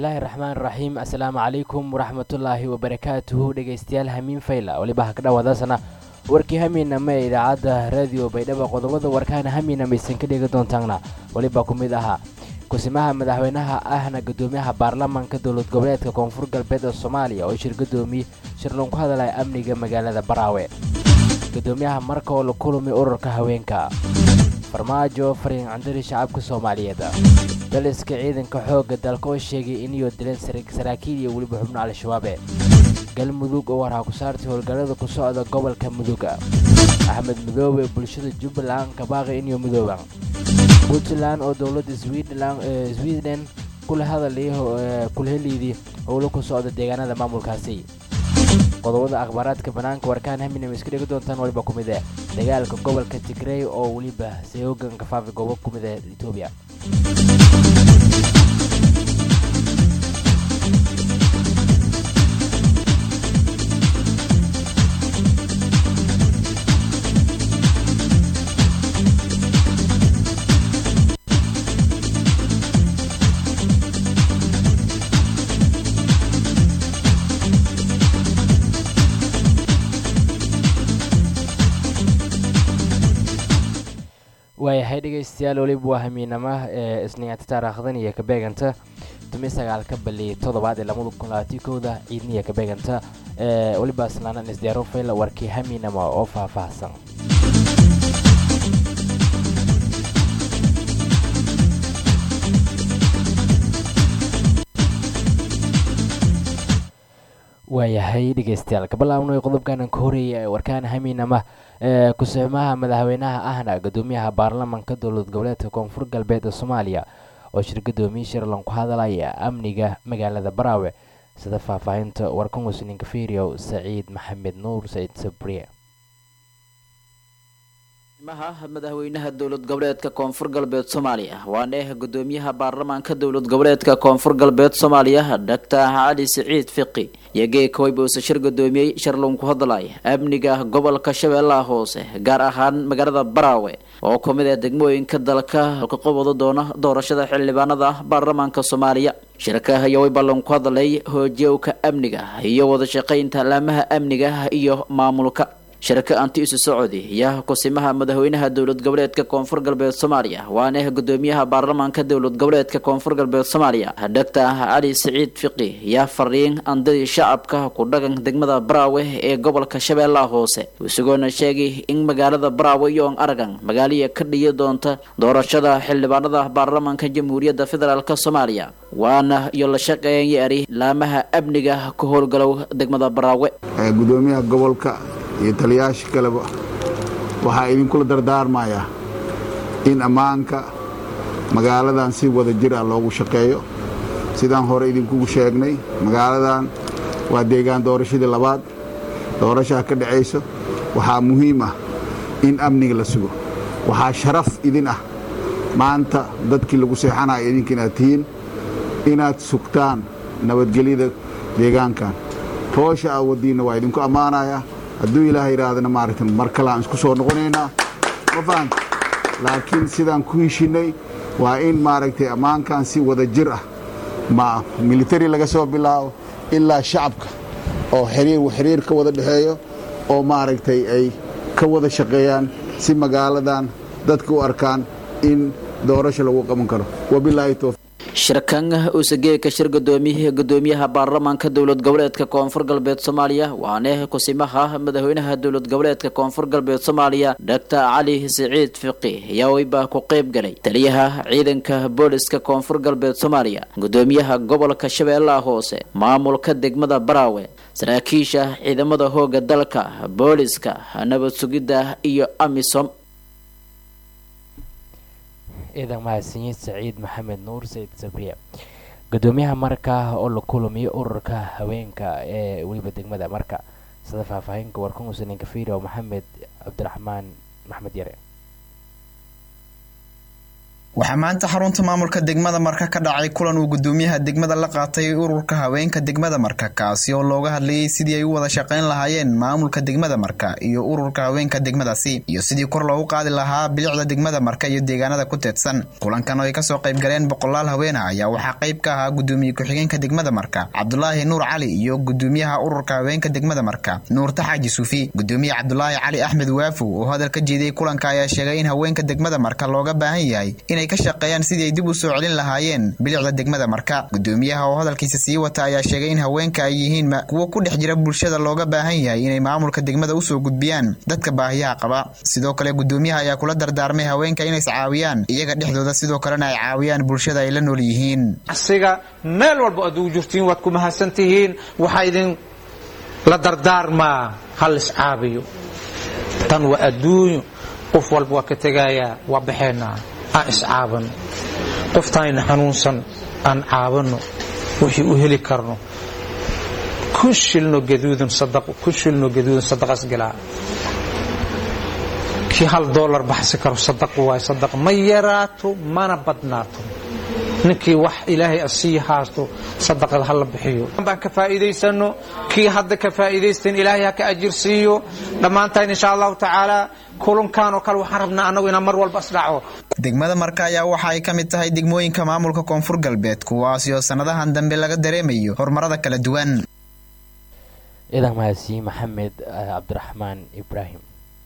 bismillaahi raxmaan raxiim assalaamu calaykum waraxmatullaahi wabarakaatuhu dhegaystayaal hamiin fayla weliba ha ka dhawaadaasana warkii hamiinama ee idaacadda raadiyo baydhaba qodobada warkaana hamiinama aysan ka dhegi doontaana weliba ku mid ahaa kusimaha madaxweynaha ahna gudoomiyaha baarlamaanka dowlad goboleedka koonfur galbeed ee soomaaliya oo shir gudoomiye shirlan ku hadalaya amniga magaalada baraawe gudoomiyaha marka oo la kulumay ururka haweenka farmaajo fariin candari shacabka soomaaliyeed daliska ciidanka xoogga dalka oo sheegay inuu dileen saraakiil iyo weliba xubno al-shabaabe galmudug oo warhaa ku saartay howlgallada ku socda gobolka muduga axmed midoobe bulshada jubbaland kabaaqi inuu midooba puntland oo dowladda sweden kula hadalay kulheliydii howlo ku socda deegaanada maamulkaasi qodobada akhbaaraadka bannaanka warkaan haminam iska dhigi doontaan waliba ku mid eh dagaalka gobolka tigrey oo weliba sayoogan kafaafi goobo ku mid ee etoobiya waayahay dhegaystayaal weliba waa hamiinama ee isniinta taariikhdan iyo ka beeganta tumi sagaalka bali toddobaad ee lamada kun labaatan kowda ciidniya ka beeganta ee weliba islaanan isdiyaaro fayla warkii hamiinama oo faahfaahsan waayahay dhegaystayaal kabilaabnay qodobkanan ka horeeya ee warkaan hamiinama ee kusimaha madaxweynaha ahna gudoomiyaha baarlamaanka dowlad goboleedka koonfur galbeed ee soomaaliya oo shir gudoomiye shirlan ku hadalaya amniga magaalada baraawe sida faahfaahinta warkan wasninka feriyow saciid maxamed nuur saciid sabriye maha madaxweynaha dowlad goboleedka koonfur galbeed soomaaliya waana eh gudoomiyaha baarlamaanka dowlad goboleedka koonfur galbeed soomaaliya doctor cali siciid fiqi iyo geekawayba uuse shir gudoomiyey shirlun ku hadlay amniga gobolka shabeellaha hoose gaar ahaan magaalada baraawe oo ku mid ah degmooyinka dalka ka qabado doona doorashada xildhibaanada baarlamaanka soomaaliya shirka iyo way ballan ku hadlay hoojiyowka amniga iyo wada shaqaynta laamaha amniga iyo maamulka shirka anti isu socodi iyo kusimaha madaxweynaha dowlad goboleedka koonfur galbeed soomaaliya waana eh gudoomiyaha baarlamaanka dowlad goboleedka koonfur galbeed soomaaliya doctor cali siciid fiqi yaa fariin andadii shacabka ku dhagan degmada baraawe ee gobolka shabeellaha hoose isagoona sheegay in magaalada baraawe yoon aragan magaaliya ka dhiyi doonta doorashada xildhibaanada baarlamaanka jamhuuriyadda federaalk soomaaliya waana iyo la shaqeeyari laamaha amniga ka howlgalow degmada baraawe gudoomiyaha gobolka iyo taliyaasha kaleba waxaa idinkula dardaarmayaa in ammaanka magaaladan si wada jir ah loogu shaqeeyo sidaan hore idinkugu sheegnay magaaladan waa deegaan doorashadii labaad doorashaa ka dhacayso waxaa muhiim ah in amniga la sugo waxaa sharaf idin ah maanta dadkii lagu seexanaya idinka inaad tihiin inaad sugtaan nabadgelyada deegaankan hoosha aa wadiinna waa idinku ammaanayaa hadduu ilaah yidhaahdana maaragta mar kale aan isku soo noqonaynaa ma fahanta laakiin sidaan ku heshinnay waa in maaragtay ammaankan si wada jir ah ma militari laga soo bilaabo ilaa shacabka oo xiriir xiriir ka wada dhexeeyo oo maaragtay ay ka wada shaqeeyaan si magaaladan dadka u arkaan in doorasho lagu qaban karo wabilaahi towfiiq shirkan uusageeka shir gudoomiye gudoomiyaha baarlamaanka dowlad goboleedka koonfur galbeed soomaaliya waana kusimaha madaxweynaha dowlad goboleedka koonfur galbeed soomaaliya doctor cali siciid fiqi ayaa weyba ku qeyb galay taliyaha ciidanka booliska koonfur galbeed soomaaliya gudoomiyaha gobolka shabeellaha hoose maamulka degmada baraawe saraakiisha ciidamada hooga dalka booliska nabad sugidda iyo amisom ciidan mahadsanyiid saciid maxamed nuur sayid sabriye gudoomiyaha marka oo la kulamiyo ururka haweenka ee weliba degmada marka sida faahfaahinka warkan usaninka firio maxamed cabdiraxmaan maxmed yare waxaa maanta xarunta maamulka degmada marka ka dhacay kulan uu gudoomiyaha degmada la qaatay ururka haweenka degmada marka kaasi oo looga hadlayay sidii ay u wada shaqayn lahaayeen maamulka degmada marka iyo ururka haweenka degmadaasi iyo sidii kor loogu qaadi lahaa bilicda degmada marka iyo deegaanada ku teedsan kulankan oo ay kasoo qayb galeen boqolaal haweena ayaa waxaa qayb ka ahaa gudoomiye ku-xigeenka degmada marka cabdulaahi nuur cali iyo gudoomiyaha ururka haweenka degmada marka nuurta xaaji suufi gudoomiye cabdulaahi cali axmed waafow oo hadal ka jeediyey kulanka ayaa sheegay in haweenka degmada marka looga baahan yahay inay ka shaqeeyaan sidii ay dib u soo celin lahaayeen bilicda degmada marka gudoomiyaha oo hadalkiisa sii wata ayaa sheegay in haweenka ay yihiin kuwo ku dhex jira bulshada looga baahan yahay inay maamulka degmada usoo gudbiyaan dadka baahiyaha qaba sidoo kale gudoomiyaha ayaa kula dardaarmay haweenka inays caawiyaan iyaga dhexdooda sidoo kalena ay caawiyaan bulshada ay la nool yihiin asiga meel walba aad ugu jirtiin waad ku mahadsan tihiin waxaa idin la dardaarmaa hal iscaabiyo tan waa adduunyo qof walba waa ka tegayaa waa baxeenaa aan iscaabano qoftaayna xanuunsan aan caabano wixii u heli karno kun shilno gaduudan sadaqo kun shilno gaduudan sadaqas galaa kii hal doolar baxsi karo sadaqo waay sadaq ma yaraato mana badnaato ninkii wax ilaahay asii haasto sadaqada hala bixiyo baan ka faa'iidaysano kii hadda ka faa'iidaystan ilaahay ha ka ajir siiyo dhammaantaan insha allahu tacaala kulankan oo kale waxaan rabnaa annagu inaan mar walba isdhaco degmada marka ayaa waxa ay ka mid tahay degmooyinka maamulka koonfur galbeed kuwaasi oo sannadahan dambe laga dareemayo horumarada kala duwan ciidan mahadsi maxamed cabdiraxmaan ibraahim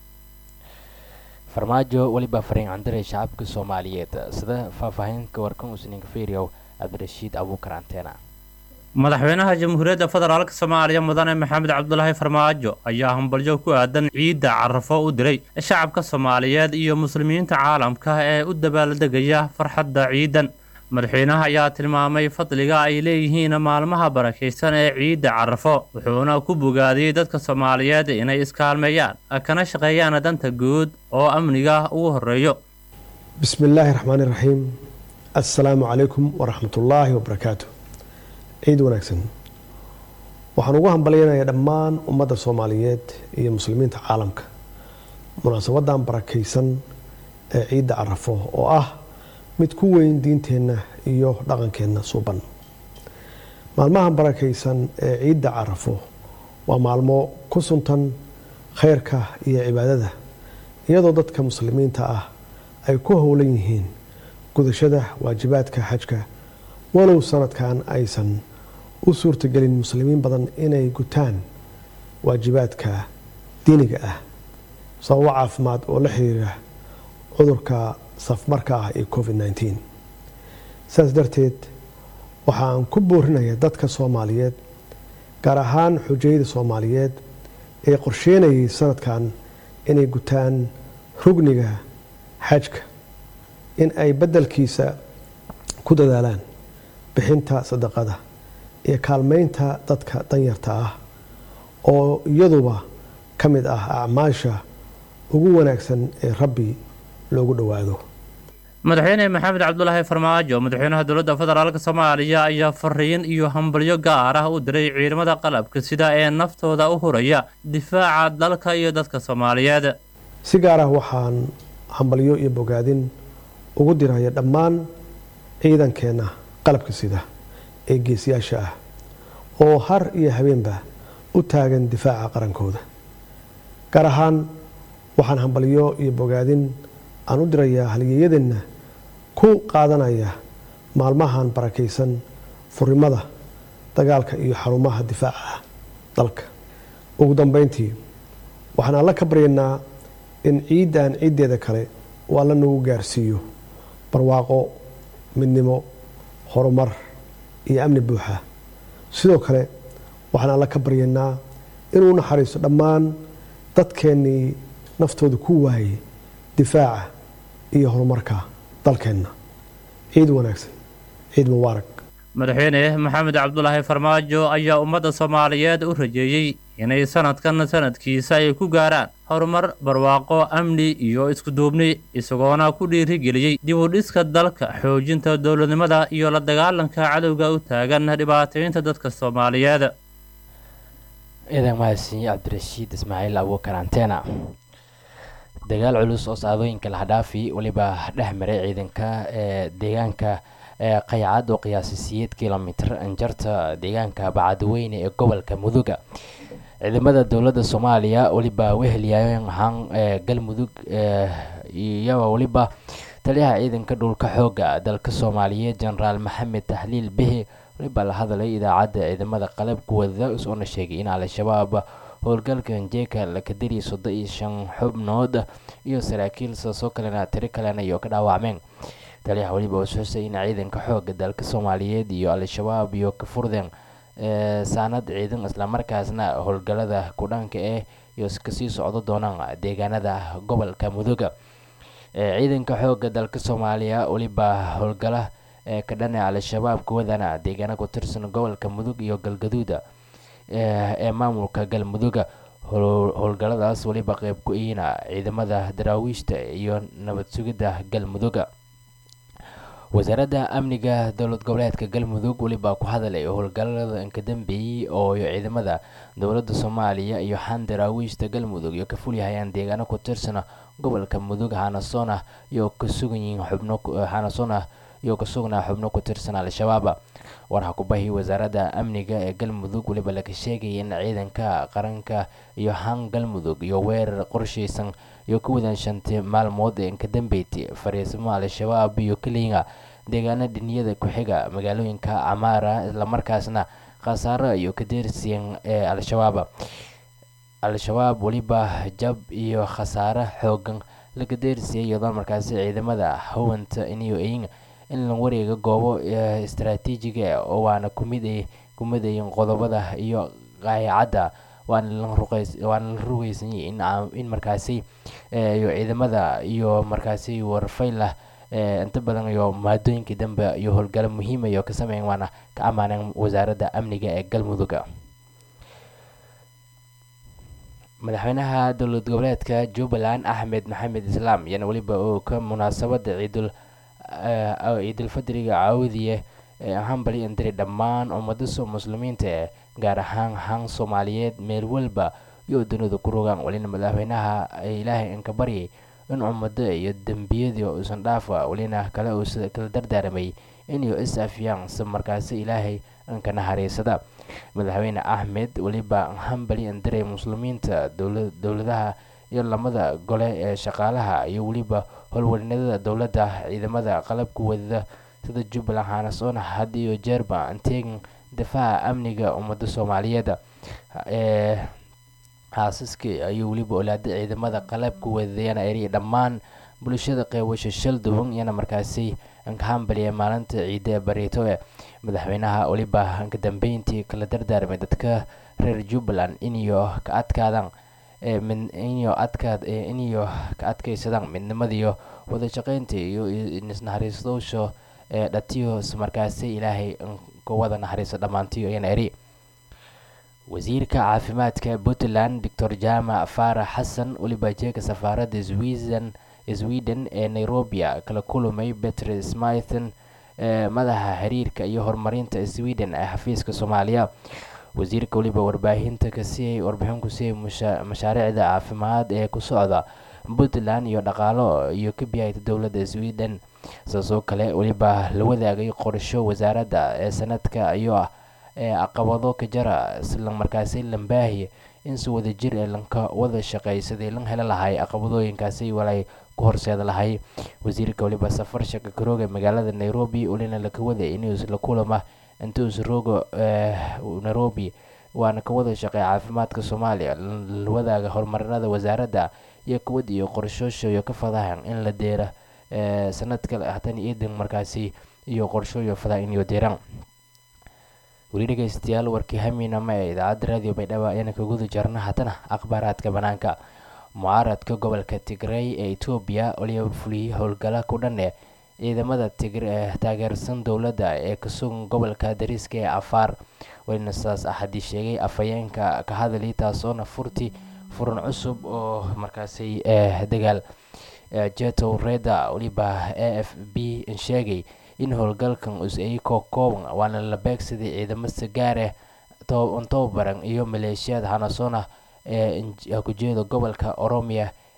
farmaajo weliba fariin candiray shacabka soomaaliyeed sida faahfaahinka warkan usninka feriyow cabdirashiid abuukar anteena madaxweynaha jamhuuriyadda federaalk soomaaliya mudane maxamed cabdulaahi farmaajo ayaa hambalyo ku aadan ciidda carafo u diray shacabka soomaaliyeed iyo muslimiinta caalamka ee u dabaaldegaya farxadda ciidan madaxweynaha ayaa tilmaamay fadliga ay leeyihiin maalmaha barakaysan ee ciidda carafo wuxuuna ku bogaadiyey dadka soomaaliyeed inay iskaalmeeyaan kana shaqeeyaan danta guud oo amniga ugu horeeyo bismi illaahi raxmaani raxiim assalaamu calaykum waraxmatullaahi wabarakaatu ciid wanaagsan waxaan ugu hambalyanayaa dhammaan ummadda soomaaliyeed iyo muslimiinta caalamka munaasabadan barakaysan ee ciidda carafo oo ah mid ku weyn diinteenna iyo dhaqankeenna suuban maalmahan barakaysan ee ciidda carafo waa maalmo ku suntan khayrka iyo cibaadada iyadoo dadka muslimiinta ah ay ku howlan yihiin gudashada waajibaadka xajka walow sanadkan aysan u suurtagelin muslimiin badan inay gutaan waajibaadka diiniga ah sababo caafimaad oo la xiriira cudurka safmarka ah ee covid nteen saas darteed waxaan ku boorinaya dadka soomaaliyeed gaar ahaan xujayada soomaaliyeed ee qorsheynayay sanadkan inay gutaan rugniga xajka in ay beddelkiisa ku dadaalaan bixinta sadaqada iyo kaalmeynta dadka danyarta ah oo iyaduba ka mid ah acmaasha ugu wanaagsan ee rabbi loogu dhowaado madaxweyne maxamed cabdulaahi farmaajo madaxweynaha dowladda federaalk soomaaliya ayaa fariin iyo hambalyo gaar ah u diray ciidamada qalabka sida ee naftooda u huraya difaaca dalka iyo dadka soomaaliyeed si gaar ah waxaan hambalyo iyo bogaadin ugu diraya dhammaan ciidankeenna qalabka sida ee geesiyaasha ah oo har iyo habeenba u taagan difaaca qarankooda gaar ahaan waxaan hambalyo iyo bogaadin aan u dirayaa halyeeyadeenna ku qaadanaya maalmahan barakaysan furimada dagaalka iyo xarumaha difaaca dalka ugu dambeyntii waxaan alla ka baryaynaa in ciiddan ciiddeeda kale uu alla nagu gaarsiiyo barwaaqo midnimo horumar iyo amni buuxa sidoo kale waxaan alla ka baryaynaa inuu naxariisto dhammaan dadkeennii naftooda ku waayay difaaca iyo horumarka dalkeenna ciid wanaagsan ciid mubaarak madaxweyne maxamed cabdulaahi farmaajo ayaa ummadda soomaaliyeed u rajeeyey inay sanadkan sanadkiisa ay ku gaaraan horumar barwaaqo amni iyo iskuduubni isagoona ku dhiirigeliyey dib u dhiska dalka xoojinta dowladnimada iyo la dagaalanka cadowga u taagan dhibaataynta dadka soomaaliyeed ciidan mahadsan cabdirashiid ismaaciil abuukar antena dagaal culus oo saadooyinka lahdhaafi weliba dhex maray ciidanka ee deegaanka ee qaycad oo qiyaasay siyeed kilomitr anjarta deegaanka bacadweyne ee gobolka muduga ciidamada dowladda soomaaliya weliba wehelyaayeen ahaan ee galmudug iyaba weliba taliyaha ciidanka dhulka xooga dalka soomaaliyeed jenaraal maxamed tahliil bihi weliba la hadlay idaacadda ciidamada qalabka wada isoona sheegay in al-shabaab howlgalka jeeka lakadiri soddon iyo shan xubnood iyo saraakiil saasoo kalena tiro kalena iyo ka dhaawacmeen taliyaha weliba uu xusay in ciidanka xooga dalka soomaaliyeed iyo al-shabaab iyo ka furdeen saanad ciidan islamarkaasna howlgalada kudhanka eh iyo kasii socdo doonaan deegaanada gobolka muduga ciidanka xooga dalka soomaaliya weliba howlgala ka dhana al-shabaab kuwadana deegaana ku tirsan gobolka mudug iyo galgaduuda ee maamulka galmuduga howlgaladaas weliba qeyb ku-iina ciidamada daraawiishta iyo nabad sugidda galmuduga wasaaradda amniga dowlad goboleedka galmudug weliba ku hadalay howlgalada inka dambeeyey oo ciidamada dowladda soomaaliya iyo xan daraawiishta galmudug iyo ka fulyahayaan deegaano ku tirsan gobolka mudug hanasoona iyo ka sugan yihiin xubno hanasoona iyo ka sugnaa xubno ku tirsan al-shabaab warha kubahi wasaaradda amniga ee galmudug weliba laga sheegaya in ciidanka qaranka iyo han galmudug iyo weerar qorshaysan iyo ka wadan shantii maalmood ee inka dambeyti fariisimo al-shabaab iyo keliya deegaana dhiniyada ku-xiga magaalooyinka camaara islamarkaasna khasaaro iyo ka deersiyan ee al-shabaab al-shabaab weliba jab iyo khasaare xoogan laga deersiyay iyadoo markaasi ciidamada hawanta iniyo eyin in la wareega goobo istaraatiijiga oo waana kumid kumidayin qodobada iyo qaayacadda waana la rugeysanyay in markaasi iyo ciidamada iyo markaasi warfaylah inta badan iyo maadooyinkii dambe iyo howlgalo muhiima iyo ka sameyn waana ka ammaaneen wasaaradda amniga ee galmudug madaxweynaha dowlad goboleedka jubbaland axmed maxamed islaam iyana weliba oo ka munaasabada ciidul ciidulfadriga caawdiye ee hambali indiri dhammaan ummada muslimiinta ee gaar ahaan han soomaaliyeed meel walba iyo dunida ku rogaan welina madaxweynaha ilaahay inka baryay in ummado iyo dembiyadii uusan dhaafa welina kale uu kala dardaaramay inuu is afyaan si markaasi ilaahay inka naxariisada madaxweyne axmed weliba hambali indiray muslimiinta dowladaha iyo lamada gole ee shaqaalaha iyo weliba howlwalinada dowladda ciidamada qalabka wadada sida jubbaland hanasoona had iyo jeerba anteegin difaaca amniga ummada soomaaliyeed ee xaasaskii ayuu weliba olaada ciidamada qalabka wadadayana eri dhammaan bulshada qeybasho shal duwan iyana markaasi inka hambaliya maalinta ciida ee bareeto ee madaxweynaha weliba inka dambeyntii kala dardaarmay dadka reer jubbaland iniyo ka adkaadaan iniyo adkaad iniyo ka adkaysadaan midnimadiiyo wada shaqeynta iyo isnaxariistoosho ee dhatiyo markaasi ilaahay ka wada naxariiso dhammaantiyo iyana eri wasiirka caafimaadka puntland doctor jaamac faarax xasan weliba jeeka safaaradda sweden sweden ee nairobi kala kulumay betre smithen ee madaxa xiriirka iyo horumarinta sweden ee xafiiska soomaaliya wasiirka weliba warbaahinta kasiyay warbixin ku siiyay mashaariicda caafimaad ee ku socda puntland iyo dhaqaalo iyo ka biyayta dowladda sweden saasoo kale weliba la wadaagay qorsho wasaaradda ee sanadka iyo ee caqabado ka jara isla markaasi lambaahiya in si wada jir ee lanka wada shaqeey sidii lan heli lahay caqabadooyinkaasi walay ku horseeda lahay wasiirka weliba safar shaka karooga magaalada nairobi welina laka waday inuu la kulama intuu isroogo nairobi waana ka wada shaqeey caafimaadka soomaaliya la wadaaga horumarinada wasaaradda iyo kuwad iyo qorshoosha iyo ka fadahan in la deera sanadka hatan iidan markaasi iyo qorshooyo fadaa in iyo deeraan weli dhegeystayaal warkii hamiinama ee idaacadda raadiyo baydhabo ayaana ka guda jarna haddana akhbaaraadka banaanka mucaaradka gobolka tigray ee etoobiya waliba fuliyey howlgala ku dhan ee ciidamada taageersan dowladda ee ka sugan gobolka dariiska ee afaar welina sidaas axadii sheegay afhayeenka ka hadalay taasoona furti furan cusub oo markaasi dagaal jetow reda weliba a f b sheegay in howlgalkan us-ay koo kooban waana la beegsaday ciidamo sagaareh tababaran iyo maleeshiyaad hanasoona ee kujeeda gobolka oromiya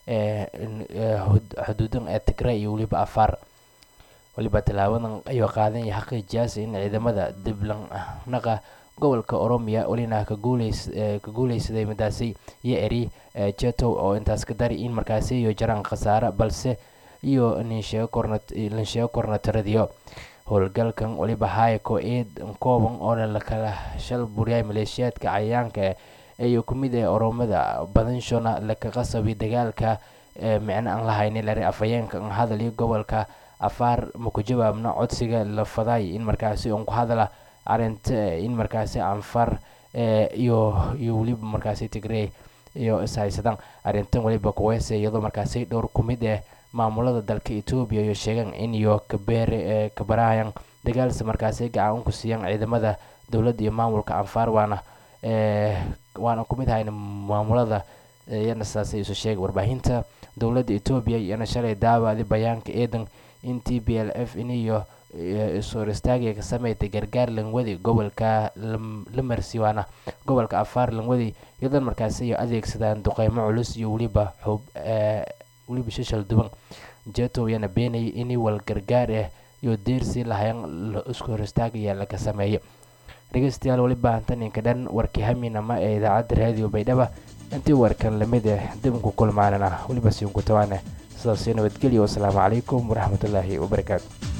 xuduudan ee tigray iyo weliba afaar weliba tallaabadan ayuu qaadan yahay xaqiijiyaasi in ciidamada diblannaqa gobolka oromiya welina ka guuleysaday midaasi iyo eri jetow oo intaas ka dari in markaasi iyo jaraan khasaare balse iyo linsheego kornataradiyo howlgalkan weliba hayko eed kooban oona lakala shal buriyay maleeshiyaadka cayayaanka iyo kumid ee oromada badanshona laka qasabay dagaalka micno aan lahaynin lari afhayeenka an hadaliyo gobolka afaar maku jawaabna codsiga la faday in markaasi un ku hadala arinta in markaasi anfar iyo iyo weliba markaasi tigrey iyo ishaysadaan arrintan weliba kuweyse iyadoo markaasi dhowr ku mid ah maamulada dalka etoobiya iyo sheegaan in iyo kabeere kabarahayan dagaalsi markaasi gacan ku siiyaan ciidamada dowladda iyo maamulka anfaar waana waana ku mid ahayna maamulada iyana sidaasay isu sheegay warbaahinta dowladda etoobiya iyana shalay daawadi bayaanka eedan in t b l f in iyo is-hor istaagaya ka sameeytay gargaar langwadi gobolka lamarsi waana gobolka afaar langwadi iyadoon markaasi iyo adeegsadaan duqeymo culus iyo weliba xub weliba shashal duban jeto iyana beenayay in wal gargaar ah iyo deersii lahayan isku hor istaagaya laga sameeyo dhegeystayaal weliba hantaninka dhan warkii haminama ee idaacadda raadiyo baydhaba intii warkan lamid ah dibinku kulmaanana weliba siinku tawaane sidaasi nabadgelyo wasalaamu calaykum waraxmatullaahi wabarakaatu